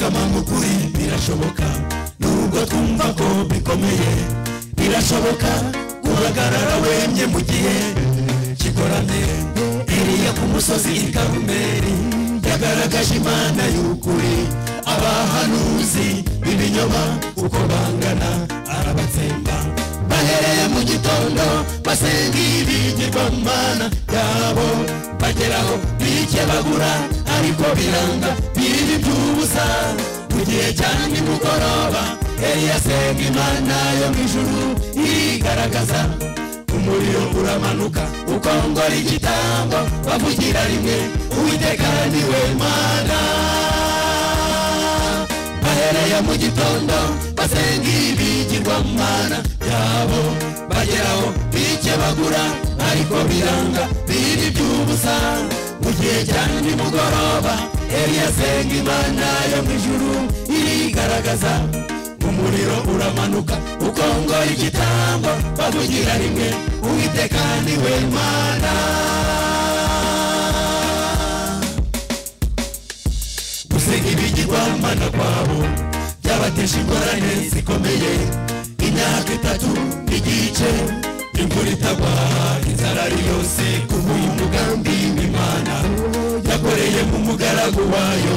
kama mu kuri birashoboka nubwo twumva ko bikomeye birashoboka guhagarara wemye mu gihe kigoramye iriya ku musozi i karumeri yagaragaje imana y'ukuri abahanuzi b'ibinyoma uko bangana arabatsemba bahereye mu gitondo basenga ibigirwamana yabo bageraho bikebagura ariko biranga biri by'ubusa mu gihe cya nimugoroba eliya asenga imana yo mu ijuru yigaragaza umuriro uramanuka ukongora igitambo bavugira rimwe uwiteka ni we mana bahereye mu gitondo basenga ibigirwamana byabo bageraho bikebagura ariko biranga biri by'ubusa mu gihe cya nimugoroba eliya asenga imana yo mu ijuru irigaragaza umuriro uramanuka ukongora igitambo bavugira rimwe uwiteka ni we mana gusenga ibigirwamana kwabo byabateje ingorane zikomeye imyaka itatu n'igice imvura itagwa inzara ari yose kubuye umugambi w'imana yakoreye mu mugaragu wayo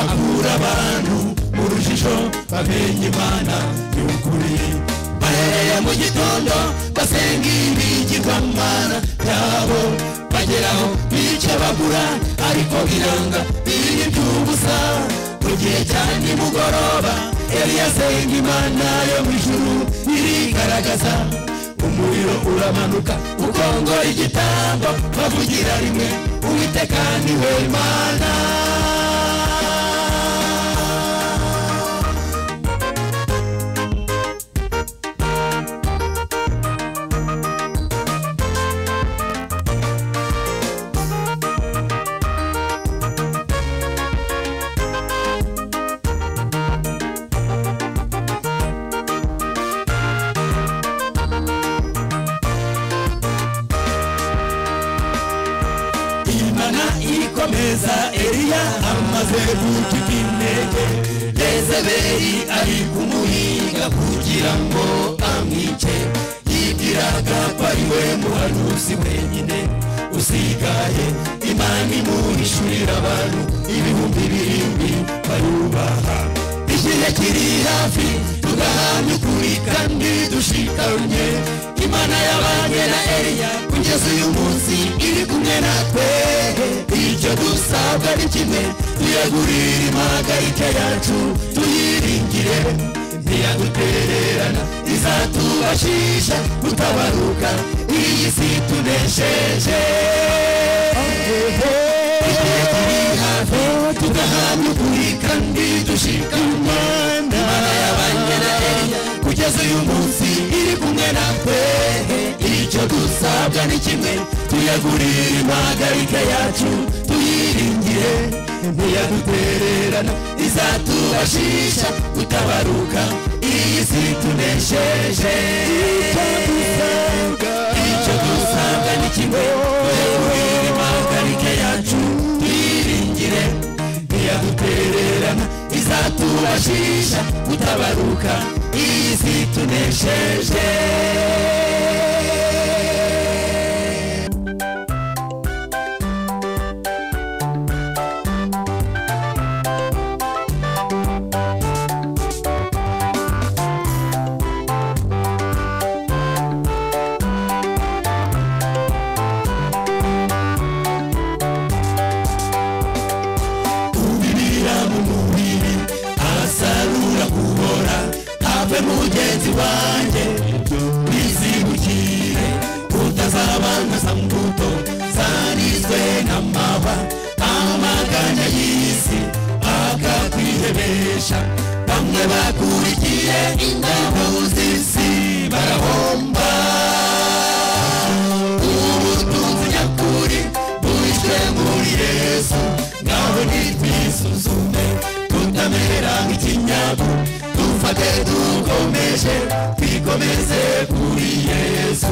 akura abantu mu rujijo bamenye imana y'ukuri bahereye mu gitondo basenga ibigirwamana byabo bageraho bica bagura ariko biranga biri by'ubusa mu gihe cya nimugoroba eliya asenga imana yo mu ijuru irigaragaza umuriro uramanuka ukongora igitambo bavugira rimwe uwiteka ni we mana imana ikomeza eliya amaze gutuka intege yezebeli ari kumuhiga kugira ngo amwice yibwiraga ko ari we muhanuzi wenyine usigaye imana imuhishurira abantu ibihumbi birindwi barubaha igihe kiri hafi tugahamya ukuri kandi dushikamye imana y'abanye na eliya kugeza uyu munsi iri kumwe natwe icyo dusabwa ni kimwe tuyegurire impagarike yacu tuyiringire ntiyadutererana izatubashisha gutabaruka iyi si tunesheje igihe kiri hafi tugahamya ukuri kandi dushikamye imana y'abanye na eliya kugeza uyu munsi iri kumwe natwe icyo dusabwa ni kimwe tuyagurire impagarike yacu tuyiringire ntiyadutererana izatubashisha gutabaruka iyi si tunesheje icyo dusabwa ni kimwe tuyagurire impagarike yacu tuyiringire ntiyadutererana izatubashisha gutabaruka iyi si tunesheje ubibira mu mubiri asarura kubora have mugenzi wanjye bizibukire utazabangaza mu mbuto zarizwe n'amaba amaganya y'isi akakwihebesha bamwe bakurikiye indabo z'isi barahomba ubutunzi nyakuri buhishwe muri yesu ngaho nitwisuzume tutamera nk'ikinyago dufate dukomeje twikomeze kuri yesu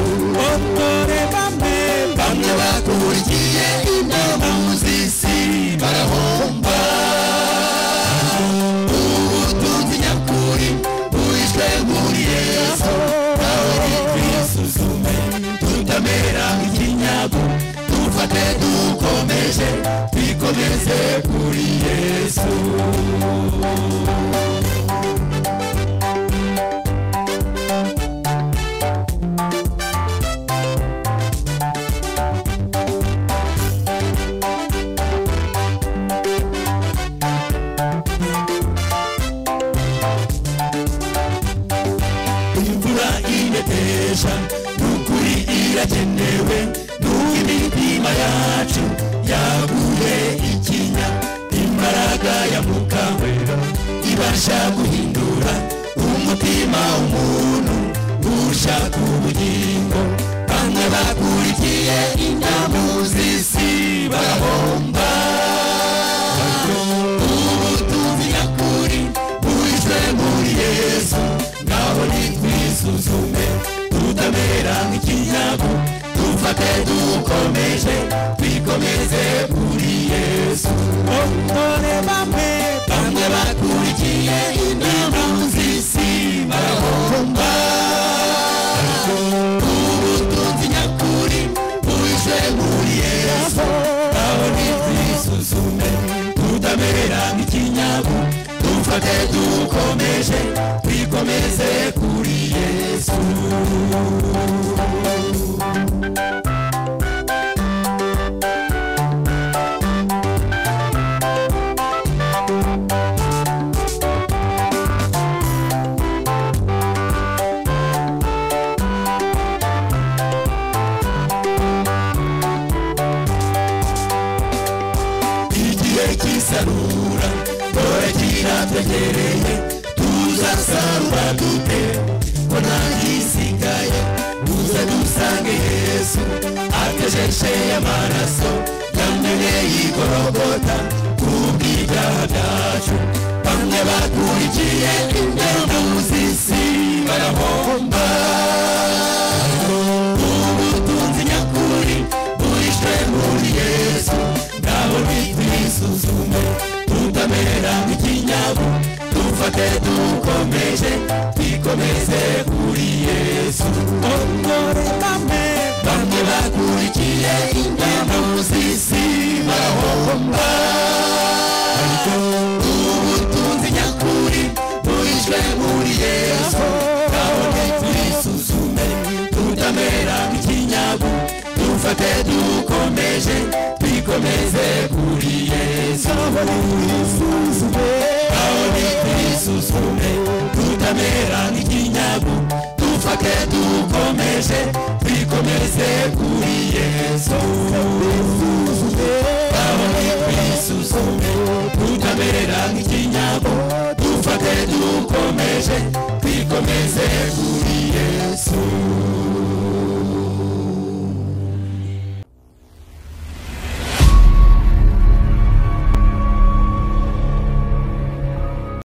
otore bamwe bamwe bakurikiye inama z'isi barahomba dukomeje twikomeze kuri yesu imvura ineteja n'ukuri iragenewe n'uko imitima yacu yaguye ikinya imbaraga ya mwuka wera ibasha guhindura umutima w'umuntu ushaka ubugingo bamwe bakurikiye indamu z'isi barahomba ubu tumenya kuri buhishwe muri yesu naho nitwisuzume tutamera nk'ikinyago dufate dukomeje twikomeze kuri yesu dore bamwe bamwe bakurikiye inama z'isi barahomba ubutunzi nyakuri buhishwe muri yesu naho nitwisuzume tutamera nk'ikinyago dufate dukomeje twikomeze kuri yesu igihe cy'isarura dore kiratwegereye tuzasarura dute ko nta gisigaye tuze dusange yesu akejeshe amaraso yamenye y'igorogota kubw'ibyaha byacu bamwe bakurikiye indembe z'isi barahomba ubutunzi nyakuri burishwe muri yesu nabo bitwisuzume tutamera nk'ikinyabu dufate dukomeje twikomeze kuri yesu dore bamwe bamwe bakurikiye indamu z'isi barahomba ubutunzi nyakuri burishwe muri yesu kabone twisuzume tutamera nk'ikinyagu dufate dukomeje twikomeze kuri yesu isuzume kabone twisuzume tutamera nk'ikinyagu dufate dukomeje twikomeze kuri yesu isuzume